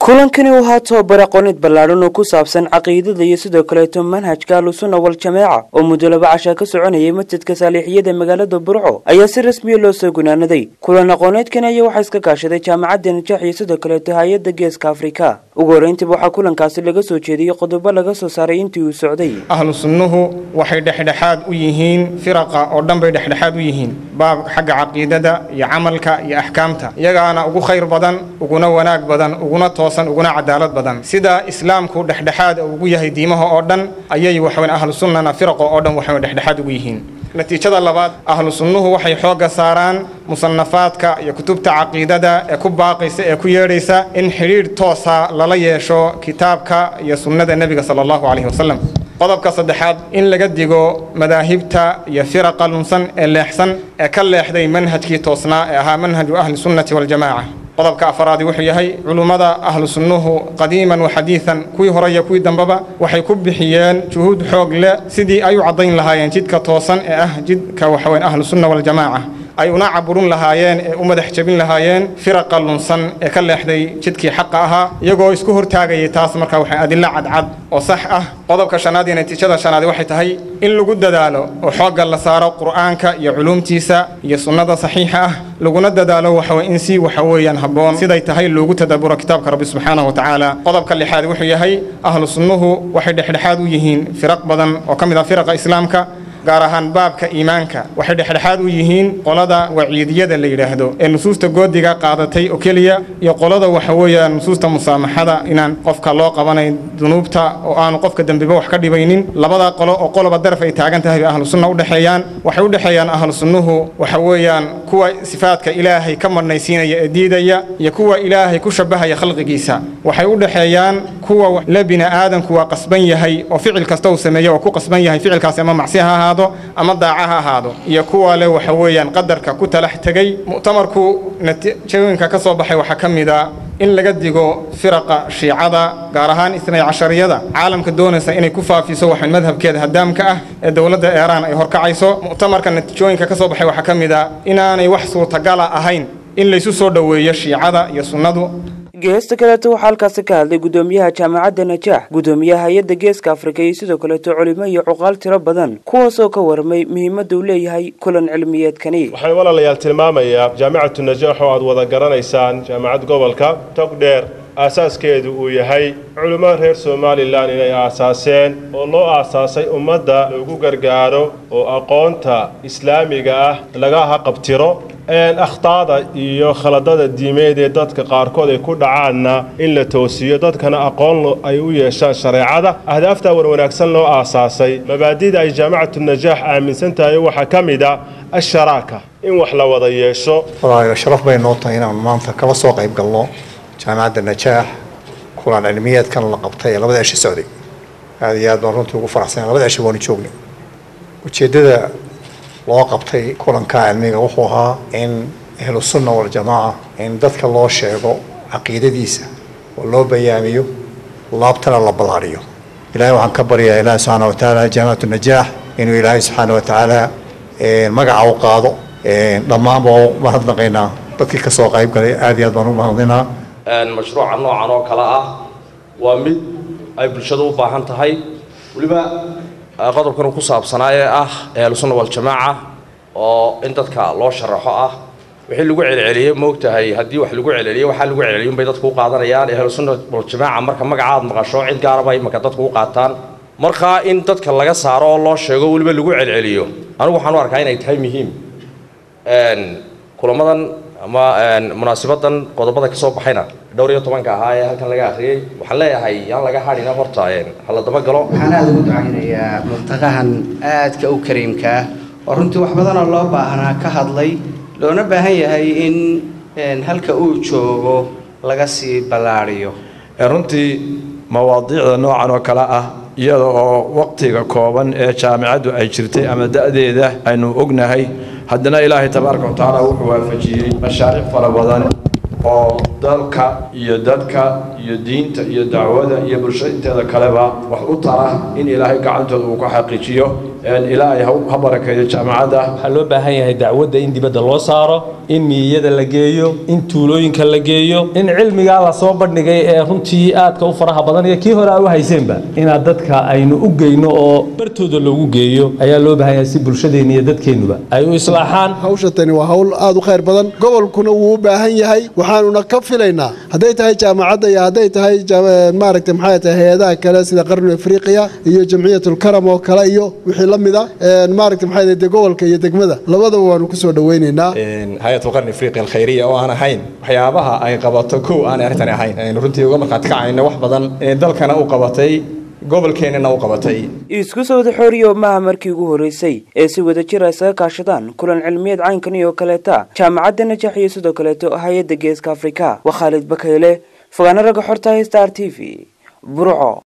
kulankani waxaa tababara aqoonid ballaadhan oo ku saabsan caqiidada iyo sidoo kaleeto manhajka ahlusunna wal-jamaaca oo muddo laba cashaa ka soconayay masjidka saalixiyada magaalada burco ayaa si rasmiya loo soo gunaanaday kulan aqooneedkani ayaa waxaa iska kaashaday jaamacadda najaax iyo sidoo kaleeto hay-adda geeska afrika ugu horreyntiba waxaa kulankaasi laga soo jeediyey qodobo laga soo saaray intii uu socday ahlu sunnuhu waxay dhexdhexaad u yihiin firaqa oo dhan bay dhexdhexaad u yihiin baab xagga caqiidada iyo camalka iyo axkaamta iyagaana ugu khayr badan uguna wanaag badan uguna toosan uguna cadaalad badan sida islaamku dhexdhexaad ugu yahay diimaha oo dhan ayay waxaweyn ahlu sunnana firaqa oo dhan waxaweyn dhexdhexaad ugu yihiin natiijada labaad ahlu sunnuhu waxay xoogga saaraan musanafaadka iyo kutubta caqiidada ee ku baaqaysa ee ku yeedhaysa in xidhiidh toosa lala yeesho kitaabka iyo sunnada nebiga sala allahu calayhi wasalam qodobka saddexaad in laga digo madaahibta iyo firaqa lunsan ee leexsan ee ka leexday manhajkii toosnaa ee ahaa manhaju ahli sunnati waljamaaca qodobka afaraadi wuxuu yahay culummada ahlu sunnuhu qadiiman wa xadiidan kuwii hore iyo kuwii dambeba waxay ku bixiyeen juhuud xoog leh sidii ay u caddayn lahaayeen jidka toosan ee ah jidka waxaweyn ahlu sunna waljamaaca ay una caburun lahaayeen ee u madax jebin lahaayeen firaqa lunsan ee ka leexday jidkii xaqa ahaa iyagoo isku hortaagayay taas marka waxay adilo cadcad oo sax ah qodobka shanaad iyo natiijada shanaadi waxay tahay in lagu dadaalo oo xoogga la saaro qur'aanka iyo culuumtiisa iyo sunnada saxiixa ah laguna dadaalo waxaweye in si waxaweeyaan habboon siday tahay loogu tadaburo kitaabka rabbi subxaanahu watacaala qodobka lixaad wuxuu yahay ahlu sunnuhu waxay dhexdhexaad u yihiin firaq badan oo ka mid ah firaqa islaamka gaar ahaan baabka iimaanka waxay dhexdhexaad u yihiin qolada waciidiyada la yidhaahdo ee nusuusta goodiga qaadatay oo keliya iyo qolada waxa weeyaan nusuusta musaamaxada inaan qofka loo qabanayn dunuubta oo aanu qofka dembiba wax ka dhibaynin labada qolo oo qoloba daraf ay taagan tahay bay ahlu sunna u dhexeeyaan waxay u dhexeeyaan ahlu sunnuhu waxa weeyaan kuwa sifaadka ilaahay ka madhnaysiinaya ee diidaya iyo kuwa ilaahay ku shabahaya khalqigiisa waxay u dhexeeyaan kuwa le bini aadamku waa qasban yahay oo ficil kasta uu sameeyo oo ku qasban yahay ficilkaasi ama macsi ha ahaado ama daaca ha ahaado iyo kuwa le waxa weeyaan qadarka ku talax tegey mu'tamarku natiijooyinka ka soo baxay waxaa ka mid a in laga digo firaqa shiicada gaar ahaan isnay cashariyada caalamka doonaysa inay ku faafiso waxan madhabkeeda hadaamka ah ee dowladda eeraan ay horkacayso mu'tamarka natiijooyinka ka soo baxay waxaa ka mid a inaanay wax suurtagala ahayn in laysu soo dhoweeyo shiicada iyo sunnadu geesta kaleeto waxaa halkaasi ka hadlay guddoomiyaha jaamacadda najaax guddoomiyaha hay-adda geeska afrika iyo sidoo kaleeto culimo iyo cuqaal tiro badan kuwaas oo ka warmay muhiimadda uu leeyahay kulan cilmiyeedkani waxaan walaalayaal tilmaamayaa jaamicatu najaax oo aad wada garanaysaan jaamacad gobolka togdheer aasaaskeedu uu yahay culimo reer somalilan inay aasaaseen oo loo aasaasay ummadda lagu gargaaro oo aqoonta islaamiga ah laga haqabtiro akhtaada iyo khaladada diimeed ee dadka qaarkood ay ku dhacaanna in la toosiyo dadkana aqoon ay u yeeshaan shareecada ahdaaftaa warwanaagsan loo aasaasay mabaadida ay jaamicatu najaax aaminsan tahay waxaa ka mid a asharaaka in wax la wada yeesho walaalayaal sharaf bay noo tahay inaan maanta kala soo qayb galno jaamacadda najaax kulan cilmiyeedkan la qabtay ee labada eshi socday aada iyo aad baan runtii ugu faraxsana labada eshi waanu joognay ujeeddada loo qabtay kulanka cilmiga wuxuu ahaa in ahlu sunna waljamaaca in dadka loo sheego caqiidadiisa oo loo bayaamiyo laabtana la ballaadhiyo ilahay waxaan ka baryaa ilaahi subxaana watacaala jaamacatu najaax inuu ilaahay subxaana watacaala magaca u qaado dhammaanba waa mahadnaqaynaa dadkii ka soo qayb galay aada iyo aad baan u mahadinaa mashruuca noocan oo kale ah waa mid ay bulshadu u baahan tahay weliba qodobkan ku saabsanaa ee ah ahlusunna waljamaaca oo in dadka loo sharaxo ah wixii lagu celceliyey moogtahay haddii wax lagu celceliyo waxaa lagu celceliyo unbay dadku u qaadanayaan ahlusunna waljamaaca marka magaca aad maqasho cid gaaraba imaka dadku u qaataan markaa in dadka laga saaro oo loo sheego weliba lagu celceliyo anigu waxaan u arkaa inay tahay muhiim kulamadan ama munaasabadan qodobada ka soo baxayna dhowr iyo tobanka ahaa ee halkan laga akhriyey waxaan leeyahay yaan laga hadhina horta hala dabagalo waxaan aada ugu ducaynayaa multaqahan aadka u kariimkaa oo runtii wax badanoo loo baahnaa ka hadlay loona baahan yahay in halka uu joogo laga sii ballaadhiyo runtii mawaadiicda noocan oo kale ah iyada oo waqtiga kooban ee jaamicaddu ay jirtay ama da-deeda aynu ognahay haddana ilaahay tabaaraka watacaala wuxuu waafajiyey mashaariic fara badan oo dalka iyo dadka iyo diinta iyo dacwada iyo bulshada inteeda kaleba wax u tara in ilaahay gacantooda uu ka xaqiijiyo ilaahay ha barakeeyo jaamacadda waxaa loo baahan yahay dacwadda in dibadda loo saaro in miyiyada la geeyo in tuulooyinka la geeyo in cilmigaa lasoo bandhigay ee runtii aadka u faraha badan iyo kii hore aa u hayseenba inaad dadka aynu u geyno oo bartooda loogu geeyo ayaa loo baahan yahay si bulshadeenna iyo dadkeennuba ay u islaaxaan hawshatani waa hawl aad u khayr badan gobolkuna wuu u baahan yahay waxaanuna ka filaynaa hadday tahay jaamacadda iyo hadday tahay maaragta maxay tahay hay-adaha kale sida qarnu afriqiya iyo jamciyatulkaram oo kale iyo wixii la mida maaragta maxay tahay gobolka iyo degmada labadaba waanu kusoo dhaweynaynaa hay-atu qarni afriqiya alkhayriya oo aan ahayn waxyaabaha ay qabato kow aanay arrintani ahayn aynu runtii uga markhaati kacayno wax badan ee dalkana u qabatay gobolkeennana u qabatay isku soo wada xooriyo maaha markii ugu horreysay ee si wada jir ay isaga kaashadaan kulan cilmiyeed caynkan iyo kaleeta jaamacadda najax iyo sidoo kaleeto hay-adda geeska afrika waa khaalid bakayle fogaana ragga xorta star t v burco